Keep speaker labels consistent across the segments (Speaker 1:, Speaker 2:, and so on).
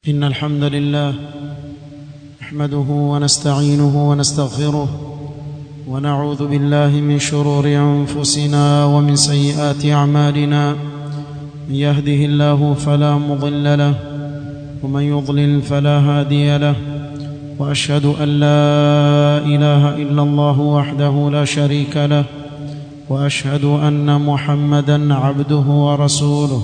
Speaker 1: إن الحمد لله نحمده ونستعينه ونستغفره ونعوذ بالله من شرور أنفسنا ومن سيئات أعمالنا من يهده الله فلا مضل له ومن يضلل فلا هادي له وأشهد أن لا إله إلا الله وحده لا شريك له وأشهد أن محمدا عبده ورسوله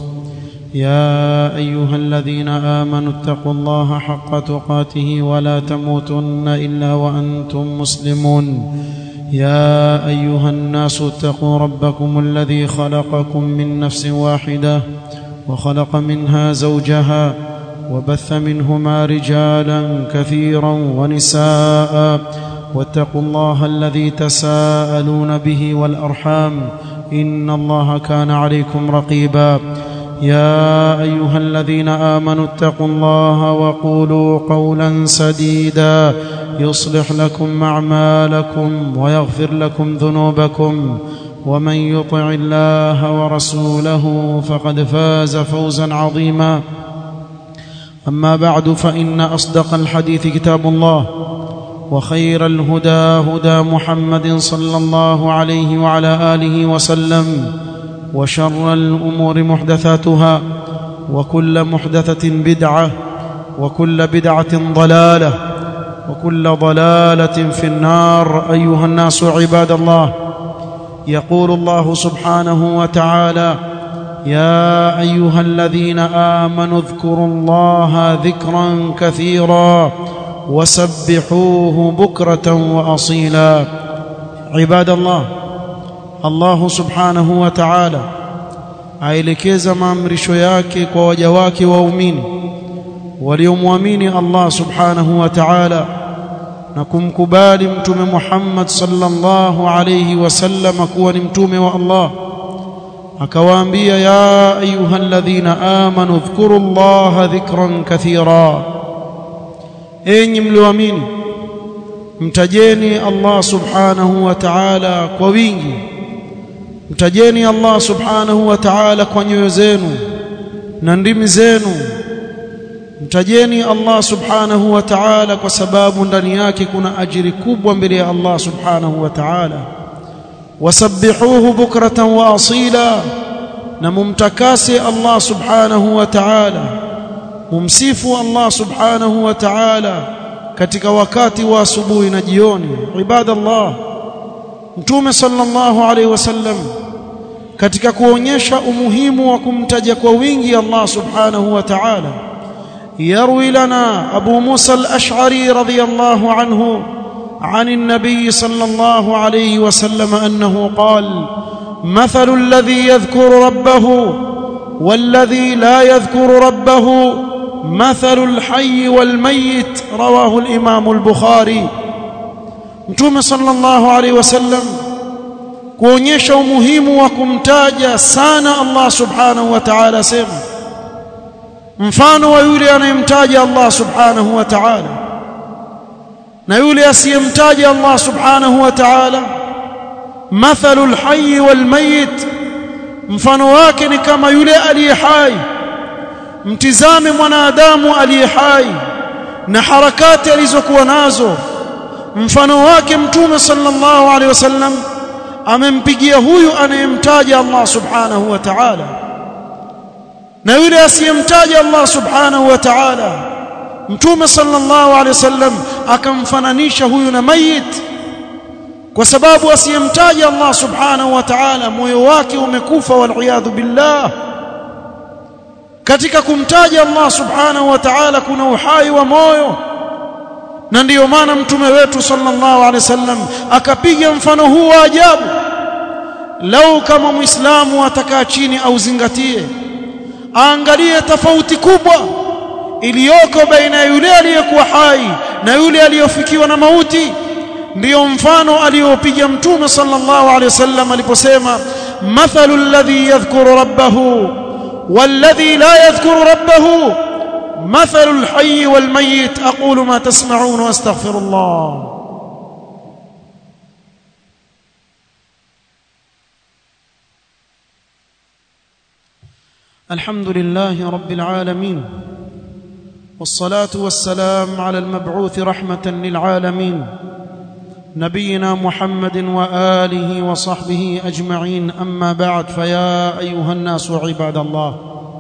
Speaker 1: يا ايها الذين امنوا اتقوا الله حق تقاته ولا تموتن الا وانتم مسلمون يا ايها الناس اتقوا ربكم الذي خلقكم من نفس واحده وخلق منها زوجها وبث منهما رجالا كثيرا ونساء واتقوا الله الذي تساءلون به والارحام ان الله كان عليكم رقيبا يا ايها الذين امنوا اتقوا الله وقولوا قولا سديدا يصلح لكم اعمالكم ويغفر لكم ذنوبكم ومن يطع الله ورسوله فقد فاز فوزا عظيما اما بعد فان اصدق الحديث كتاب الله وخير الهدى هدى محمد صلى الله عليه وعلى اله وسلم وشر الامور محدثاتها وكل محدثه بدعه وكل بدعه ضلاله وكل ضلاله في النار ايها الناس عباد الله يقول الله سبحانه وتعالى يا ايها الذين امنوا اذكروا الله ذكرا كثيرا وسبحوه بكره واصيلا عباد الله Allah subhanahu wa ta'ala aelekeza maamrisho yake kwa waja wake waumini waliomwamini Allah subhanahu wa ta'ala na kumkubali mtume Muhammad sallallahu alayhi wasallam kuwa ni mtume wa Allah akawaambia ya ayyuhalladhina amanu dhkuru Allah dhikran kathira enyi mlioamini mtajeni Allah subhanahu wa ta'ala kwa wingi mtajeni Allah subhanahu wa ta'ala kwa nyoyo zenu na ndimi zenu mtajeni Allah subhanahu wa ta'ala kwa sababu ndani yake kuna ajiri kubwa mbele ya Allah subhanahu wa ta'ala wasabbihuhu bukratan wa asila na mumtakase Allah subhanahu wa ta'ala mumsifu Allah subhanahu wa ta'ala katika wakati wa asubuhi na jioni ibadallah Mtume sallallahu alaihi wasallam katika kuonyesha umuhimu wa kumtaja kwa wingi Allah subhanahu wa ta'ala yarwi lana Abu Musa al-Ash'ari radiyallahu anhu عن النبي صلى الله عليه وسلم أنه قال مثل الذي يذكر ربه والذي لا يذكر ربه مثل الحي والميت رواه الإمام البخاري Mtume sallallahu alaihi wasallam kuonyesha umuhimu wa kumtaja sana Allah subhanahu wa ta'ala sema mfano wa yule anayemtaja Allah subhanahu wa ta'ala na yule asiyemtaja Allah subhanahu wa ta'ala mathalul hayy wal mayit mfano wake ni kama yule aliye hai mtizame mwanadamu aliye hai na harakati alizokuwa nazo mfano wake mtume sallallahu alaihi wasallam amempigia huyu anayemtaja Allah subhanahu wa ta'ala na yule asiyemtaja Allah subhanahu wa ta'ala mtume sallallahu alaihi wasallam akamfananisha huyu na mayit kwa sababu asiyemtaja Allah subhanahu wa ta'ala moyo wake umekufa wal billah katika kumtaja Allah subhanahu wa ta'ala kuna uhai wa moyo na ndiyo maana mtume wetu sallallahu alaihi wasallam akapiga mfano huu wa ajabu lau kama muislamu atakaa chini au zingatie aangalie tofauti kubwa iliyoko baina ya yule aliyekuwa hai na yule aliyofikiwa na mauti ndiyo mfano aliyopiga mtume sallallahu alaihi wasallam aliposema mathalu alladhi yadhkuru rabbahu والذي لا يذكر ربه مثل الحي والميت أقول ما تسمعون واستغفر الله الحمد لله رب العالمين والصلاه والسلام على المبعوث رحمه للعالمين نبينا محمد واله وصحبه اجمعين اما بعد فيا ايها الناس عباد الله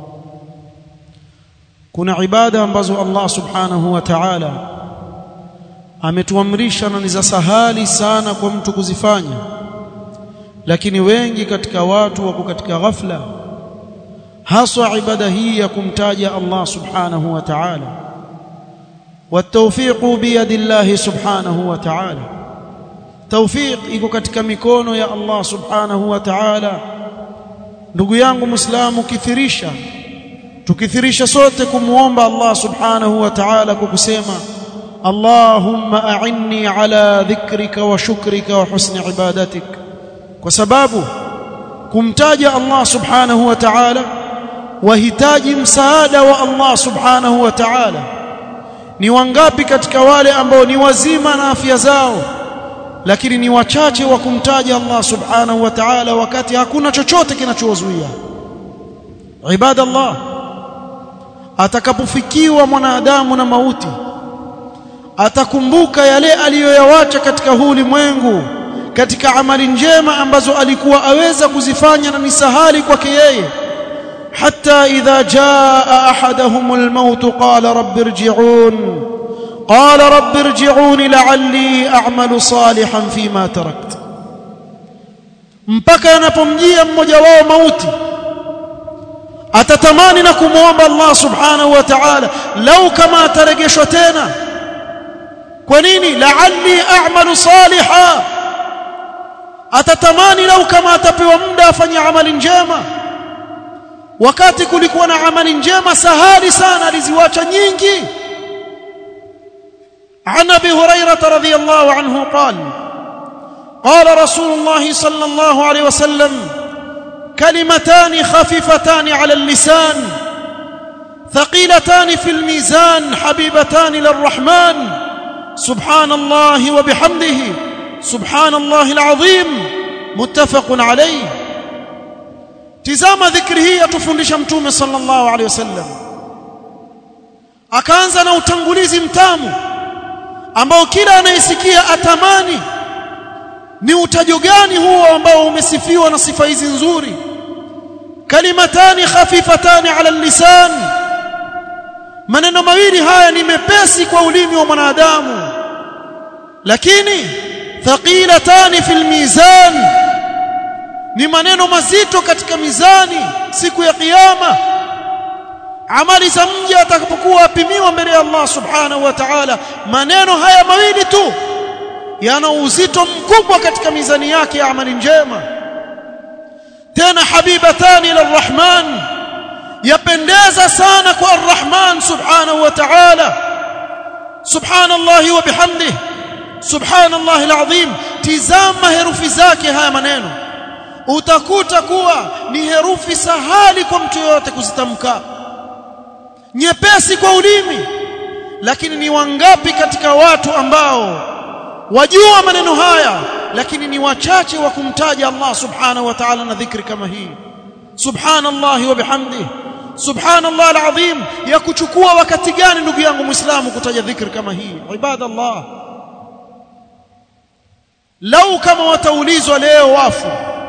Speaker 1: kuna ibada ambazo Allah subhanahu wa ta'ala ametuamrisha na ni za sahali sana kwa mtu kuzifanya lakini wengi katika watu wako katika ghafla haswa ibada hii ya kumtaja Allah subhanahu wa ta'ala والتوفيق بيد الله سبحانه وتعالى توفيق iko katika mikono ya Allah subhanahu wa ta'ala ndugu yangu muislamu kithirisha tukithirisha sote kumuomba Allah subhanahu wa ta'ala kwa kusema Allahumma a'inni ala dhikrika wa shukrika wa husni ibadatik kwa sababu kumtaja Allah subhanahu wa ta'ala wahitaji msaada wa Allah subhanahu wa ta'ala ni wangapi katika wale ambao ni wazima na afya zao lakini ni wachache wa kumtaja Allah subhanahu wa ta'ala wakati hakuna chochote kinachowazuia ibadallah atakapofikiwa mwanadamu na mauti atakumbuka yale aliyoyawacha katika huu ulimwengu katika amali njema ambazo alikuwa aweza kuzifanya na ni sahali kwake yeye حتى إذا جاء أحدهم الموت قال رب ارجعون قال رب ارجعون لعلي أعمل صالحا فيما تركت mpaka yanapomjia mmoja wao mauti atatamani na kumwomba Allah subhanahu wa ta'ala lau kama atarejeshwa tena kwa nini la'alli a'malu saliha atatamani lau kama atapewa muda afanye amali njema wakati kulikuwa na amali njema sahali sana aliziwacha nyingi عن ابي هريره رضي الله عنه قال قال رسول الله صلى الله عليه وسلم كلمتان خفيفتان على اللسان ثقيلتان في الميزان حبيبتان للرحمن سبحان الله وبحمده سبحان الله العظيم متفق عليه tizama dhikri hii atufundisha mtume sallallahu alaihi wasallam akaanza na utangulizi mtamu ambao kila anayesikia atamani ni utajo gani huo ambao umesifiwa na sifa hizi nzuri kalimatani khafifatani ala lisan maneno mawili haya ni mepesi kwa ulimi wa mwanadamu lakini thaqilatani fil mizan ni maneno mazito katika mizani siku ya kiyama amali za mja atakapokuwa apimiwa mbele ya Allah subhanahu wa ta'ala maneno haya mawili tu yana uzito mkubwa katika mizani yake ya amali njema tena habibatani ila rahman yapendeza sana kwa arrahman subhanahu wa ta'ala subhanallahi wa bihamdihi subhanallahi alazim tizama herufi zake haya maneno utakuta kuwa ni herufi sahali kwa mtu yoyote kuzitamka nyepesi kwa ulimi lakini ni wangapi katika watu ambao wajua maneno haya lakini ni wachache wa kumtaja Allah subhanahu wa ta'ala na dhikri kama hii subhanallah wa bihamdihi subhanallah alazim ya kuchukua wakati gani ndugu yangu muislamu kutaja dhikri kama hii ibadallah lau kama wataulizwa leo wafu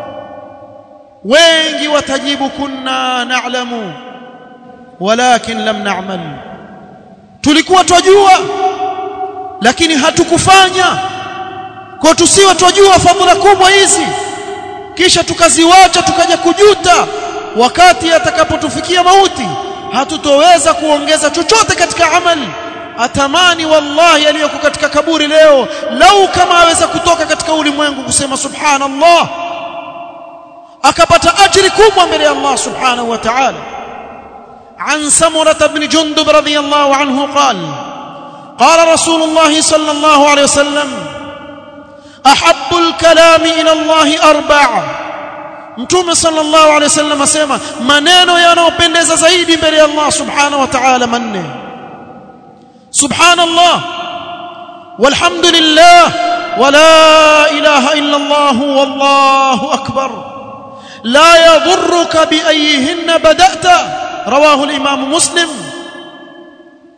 Speaker 1: wengi watajibu kunna na'lamu walakin lam na'mal tulikuwa twajua lakini hatukufanya kwa tusiwe twajua fadhila kubwa hizi kisha tukaziwacha tukaja kujuta wakati atakapotufikia mauti hatutoweza kuongeza chochote katika amali atamani wallahi aliyoko katika kaburi leo lau kama aweza kutoka katika ulimwengu kusema subhanallah akapata ajri kubwa mbele ya Allah subhanahu wa ta'ala عن سمرة بن جندب رضي الله عنه قال قال رسول الله صلى الله عليه وسلم أحب الكلام إلى الله أربع mtume sallallahu alaihi wasallam asema maneno yanayopendeza zaidi mbele ya Allah subhanahu wa ta'ala manne subhanallah walhamdulillah wala ilaha illa Allah wallahu akbar la yadhurruka bi ayyihinna bada'ta رواه الإمام مسلم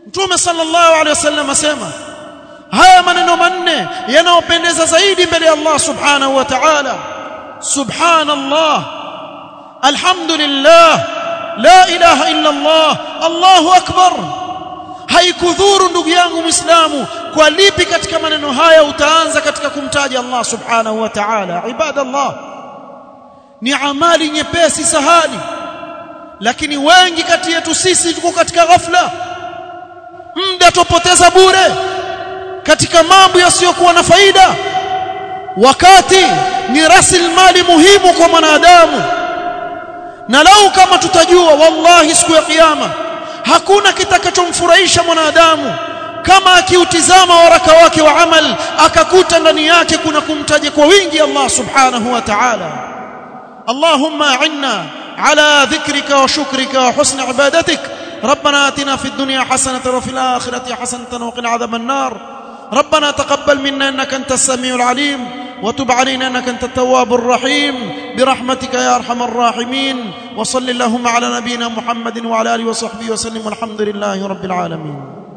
Speaker 1: mtume sallallahu alaihi wasallam asema haya maneno manne yanayopendeza zaidi mbele ya Allah subhanahu wa ta'ala subhanallah alhamdulillah la ilaha illa Allah Allahu akbar haikudhuru ndugu yangu muislamu kwa lipi katika maneno haya utaanza katika kumtaja Allah subhanahu wa ta'ala ibadallah ni amali nyepesi sahali lakini wengi kati yetu sisi tuko katika ghafla muda tupoteza bure katika mambo yasiyokuwa na faida wakati ni rasilimali muhimu kwa mwanadamu na lau kama tutajua wallahi siku ya kiyama hakuna kitakachomfurahisha mwanadamu kama akiutizama waraka wake wa amal akakuta ndani yake kuna kumtaja kwa wingi Allah subhanahu wa ta'ala Allahumma inna ala dhikrika wa shukrika wa husni ibadatik ربنا آتنا في الدنيا حسنة وفي الآخرة حسنة وقنا عذاب النار ربنا تقبل منا إنك أنت السميع العليم وتب علينا إنك أنت التواب الرحيم برحمتك يا أرحم الراحمين وصل اللهم على نبينا محمد وعلى آله وصحبه وسلم والحمد لله رب العالمين